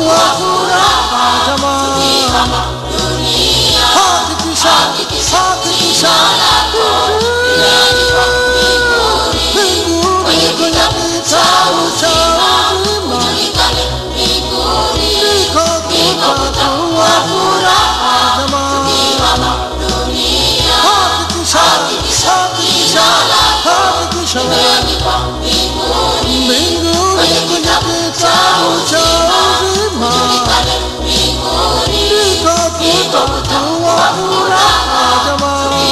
wa furaha jamani, hakikisha hakikisha mbinguni kwenye kitabu cha uzima ndiko kutakuwa furaha jamani, hakikisha hakikisha hakikisha mbinguni kwenye kitabu cha uzima ndiko kutakuwa furaha jamani.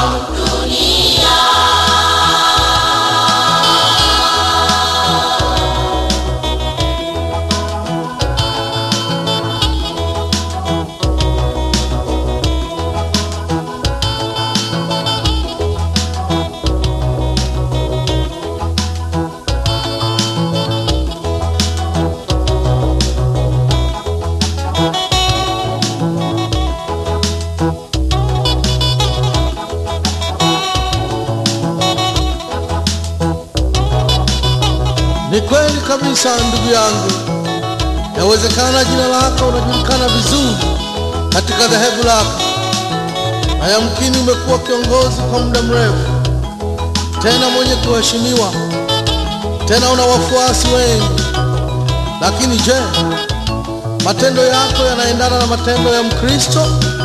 Ni kweli kabisa ndugu yangu, yawezekana jina lako unajulikana vizuri katika dhehebu lako, na yamkini umekuwa kiongozi kwa muda mrefu, tena mwenye kuheshimiwa, tena una wafuasi wengi. Lakini je, matendo yako yanaendana na matendo ya Mkristo?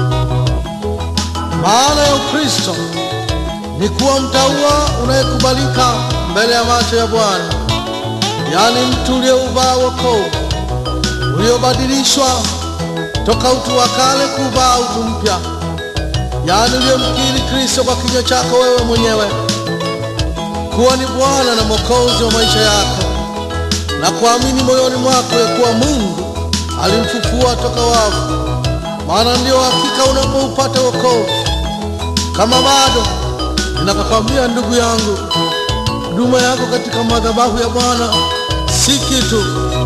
Maana ya Ukristo ni kuwa mtaua unayekubalika mbele ya macho ya Bwana, yaani mtu uliouvaa wokovu, uliobadilishwa toka utu wa kale kuvaa utu mpya, yaani uliyemkiri Kristo kwa kinywa chako wewe mwenyewe kuwa ni Bwana na Mwokozi wa maisha yako, na kuamini moyoni mwako ya kuwa Mungu alimfufua toka wafu, maana ndio hakika unapoupata wokovu. Kama bado ninakwambia ndugu yangu, huduma yako katika madhabahu ya Bwana si kitu,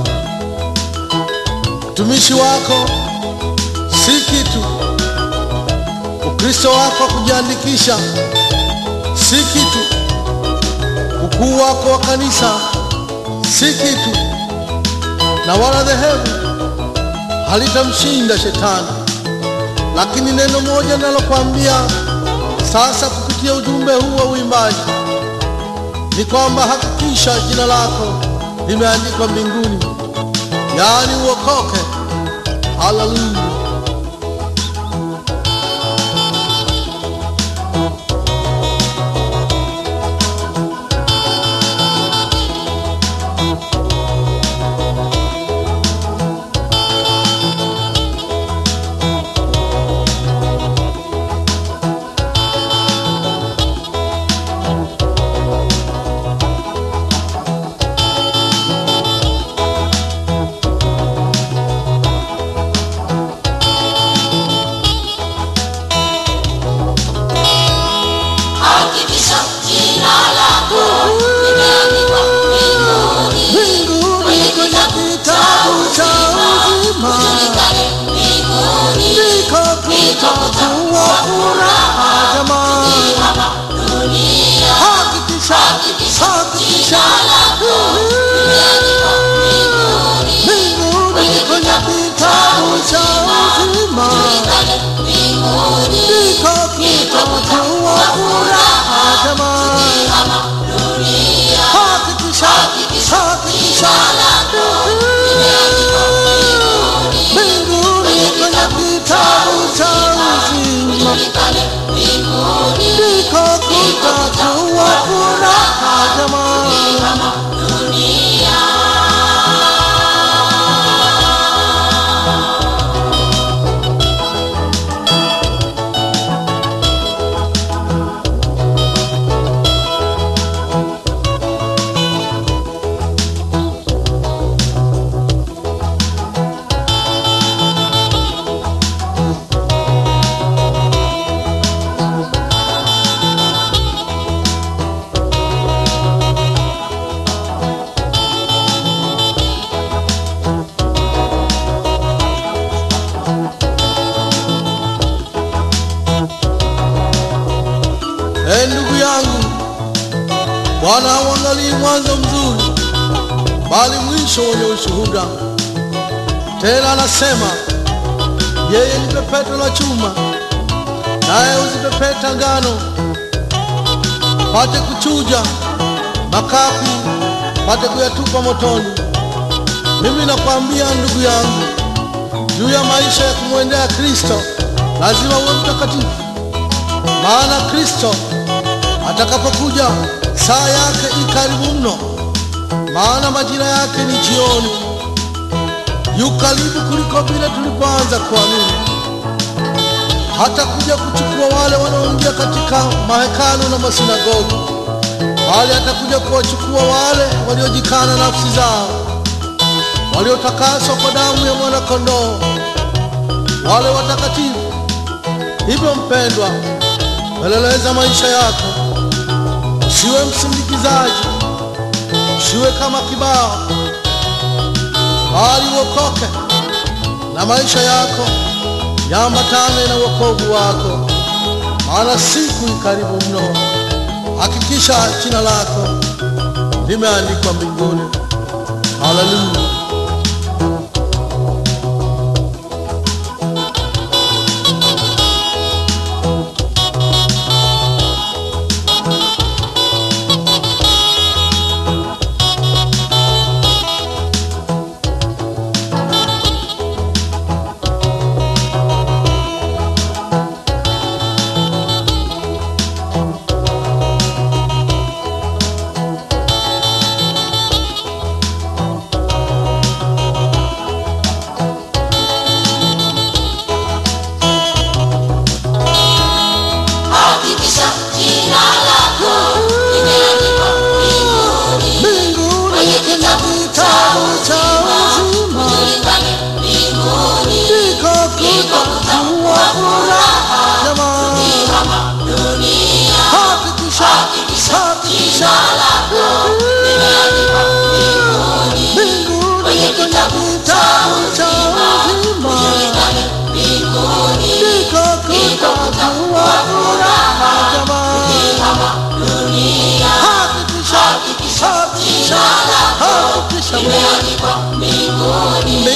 utumishi wako si kitu, Ukristo wako wa kujiandikisha si kitu, ukuu wako wa kanisa si kitu, na wala dhehebu halitamshinda Shetani. Lakini neno moja ninalokuambia sasa kupitia ujumbe huu wa uimbaji ni kwamba hakikisha jina lako limeandikwa mbinguni, yaani uokoke. Haleluya! Hakikisha jina lako limeandikwa mbinguni, mbinguni kwenye kitabu cha uzima ujulikane mbinguni ndiko kutakuwa furaha jamani, kama dunia. hakikisha Hakikisha hakikisha jina lako limeandikwa mbinguni, mbinguni kwenye kitabu cha uzima ujulikane mbinguni ndiko kutakuwa furaha jamani, kama dunia. hakikisha hakikisha limeandikwa mbinguni kwenye kitabu cha uzima ujulikane mbinguni ndiko kutakuwa furaha jamani. kama dunia. Ee ndugu yangu, Bwana hauangalii mwanzo mzuri, bali mwisho wenye ushuhuda. Tena anasema yeye ni pepeto la chuma, naye huzipepeta ngano, pate kuchuja makapi, pate kuyatupa motoni. Mimi nakwambia ndugu yangu, juu ya maisha ya kumwendea Kristo lazima uwe mtakatifu, maana Kristo atakapokuja saa yake i karibu mno, maana majira yake ni jioni. Yu karibu kuliko vile tulipoanza kuamini. Hata kuja kuchukua wale wanaoingia katika mahekalu na masinagogi, bali atakuja kuwachukua wale waliojikana nafsi zao, waliotakaswa kwa damu ya mwana-kondoo, wale watakatifu. Hivyo mpendwa, peleleza maisha yako, usiwe msindikizaji, usiwe kama kibao, bali uokoke na maisha yako yaambatane na wokovu wako, maana siku i karibu mno. Hakikisha jina lako limeandikwa mbinguni. Haleluya! Hakikisha jina lako limeandikwa mbinguni, Mbinguni kwenye kuna kitabu kitabu cha uzima, ujulikane mbinguni, ndiko kutakuwa furaha. Jamani, kama dunia. hakikisha, Hakikisha hakikisha jina lako limeandikwa mbinguni, mbinguni kwenye kuna kitabu kitabu cha uzima, ujulikane mbinguni, ndiko kutakuwa furaha. Jamani, kama dunia. hakikisha, hakikisha, hakikisha limeandikwa mbinguni,